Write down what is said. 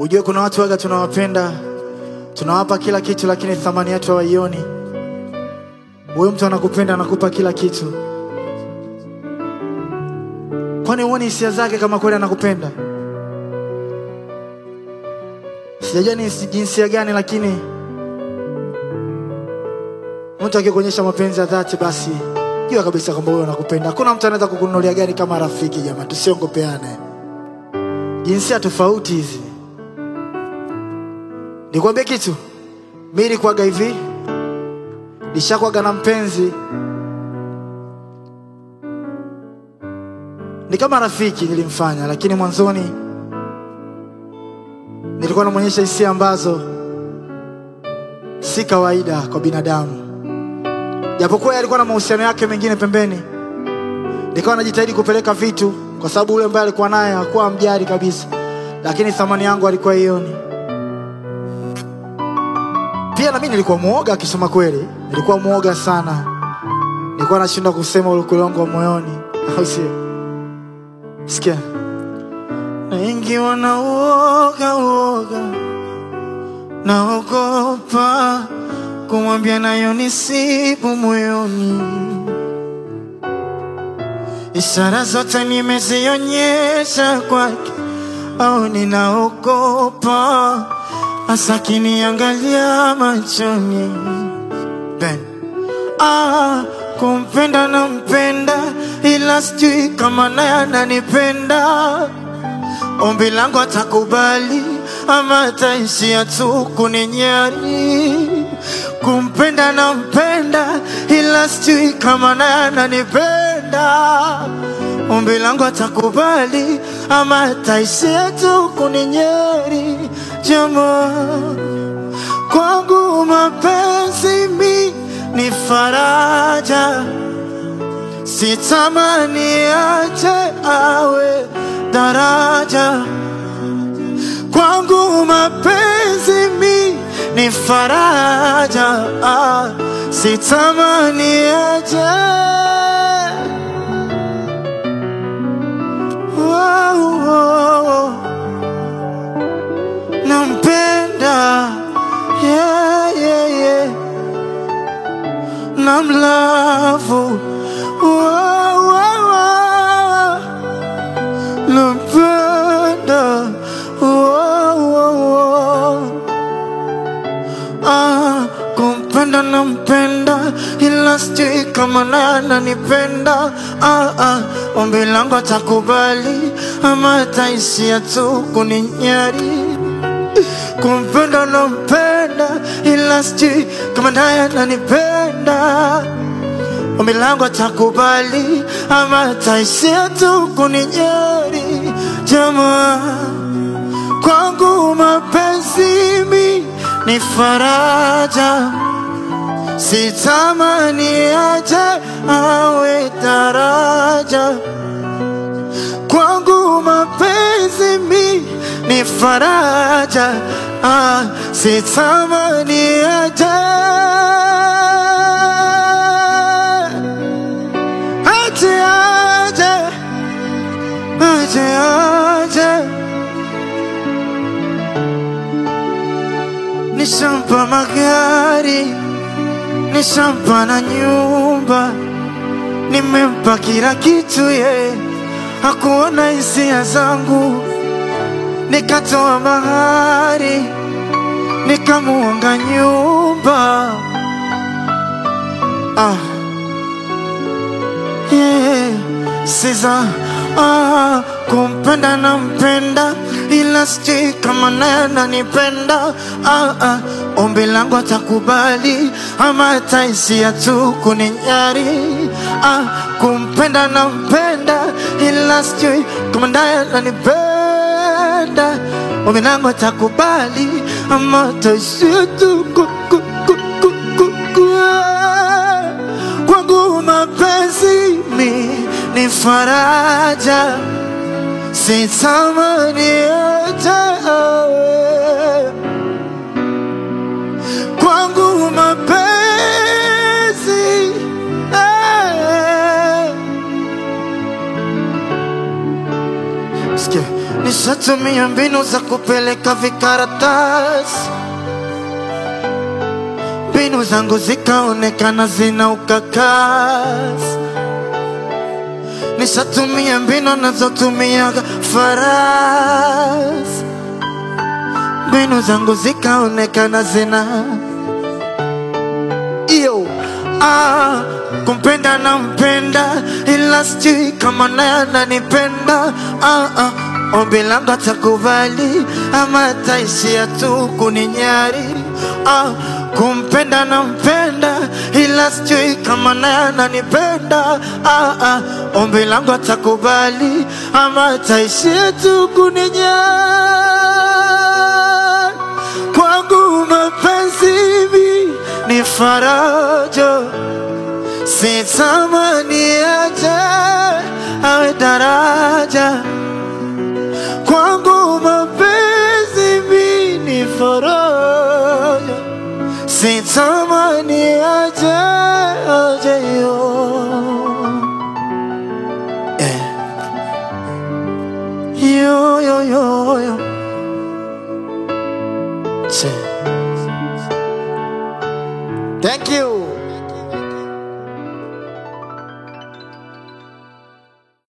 Ujue kuna watu waga tunawapenda, tunawapa kila kitu, lakini thamani yetu hawaioni. Huyo mtu anakupenda, anakupa kila kitu, kwani huoni hisia zake kama kweli anakupenda? Sijajua ni jinsia gani, lakini mtu akikuonyesha mapenzi ya dhati, basi jua kabisa kwamba huyo anakupenda. Hakuna mtu anaweza kukununulia gari kama rafiki. Jamani, tusiongopeane. Jinsia tofauti hizi. Nikwambie kitu, mi nilikuwaga hivi, nishakwaga na mpenzi, ni kama rafiki nilimfanya, lakini mwanzoni nilikuwa namwonyesha hisia ambazo si kawaida kwa binadamu, japokuwa yeye alikuwa na mahusiano yake mengine pembeni. Nikawa najitahidi kupeleka vitu, kwa sababu ule ambaye alikuwa naye hakuwa mjari kabisa, lakini thamani yangu alikuwa ioni. Pia na mimi nilikuwa muoga, akisema kweli, nilikuwa muoga sana, nilikuwa nashindwa kusema ukweli wangu wa moyoni, au sio? Sikia, wengi wanauoga uoga, naogopa kumwambia nayo nisibu moyoni. Ishara zote nimezionyesha kwake, au ninaogopa hasa kiniangalia machoni. Ben. Ah, kumpenda na mpenda, ila sijui kama naye ananipenda. Ombi langu atakubali ama ataishia tu kuninyari. Kumpenda na mpenda, ila sijui kama naye ananipenda. Ombi langu atakubali ama ataishia tu kuninyeri. Jamaa kwangu mapenzi mi ni faraja, sitamani aje awe daraja. Kwangu mapenzi mi ni faraja, ah, sitamani aje oh, oh, oh. Nampenda yeah, yeah, yeah. Namlavu wow, wow, wow. Nampenda wow, wow, wow. Ah, kumpenda nampenda ila sijui kama naye ananipenda ah, ah. Ombi langu atakubali ama ataishia tu kuninyari kumpenda nampenda ila sijui kama naye ananipenda. Ombi langu atakubali ama ataishia tu kuninyeri. Jamaa kwangu mapenzi mi ni faraja, sitamani aje awe daraja kwangu mapenzi mi ni faraja, ah, sitamani aje aje aje aje aje nishampa magari nishampa na nyumba nimempa kila kitu ye hakuona hisia zangu nikatoa mahari nikamuonga nyumba ah. yeah. Siza ah, kumpenda na mpenda ila sijui kama naye ananipenda ah, ah. Ombi langu atakubali ama ataishia tu kuninyari ah, kumpenda na mpenda ila sijui kama naye ananipenda Ombi langu atakubali ama ataishia tu ku, ku, ku, ku, ku, ku, kwangu mapenzi mi ni faraja, sitamani aje awe kwangu mapenzi eh. Sikia, Nishatumia mbinu za kupeleka vikaratasi, mbinu zangu zikaonekana zina ukakasi. Nishatumia mbinu nazotumia farasi, mbinu zangu zikaonekana zina iyo ah, kumpenda na mpenda ila sijui kama naye ananipenda ah, ah. Ombi langu atakubali ama ataishia tu kuninyari ah, kumpenda na mpenda ila sijui kama naye ananipenda ah, ah. Ombi langu atakubali ama ataishia tu kuninyari kwangu mapenzi hivi ni faraja, sitamani aje awe daraja. Kwangu mapenzi hivi ni faraja, sitamani aje aje yo eh. yo yo yo yo Che. Thank you.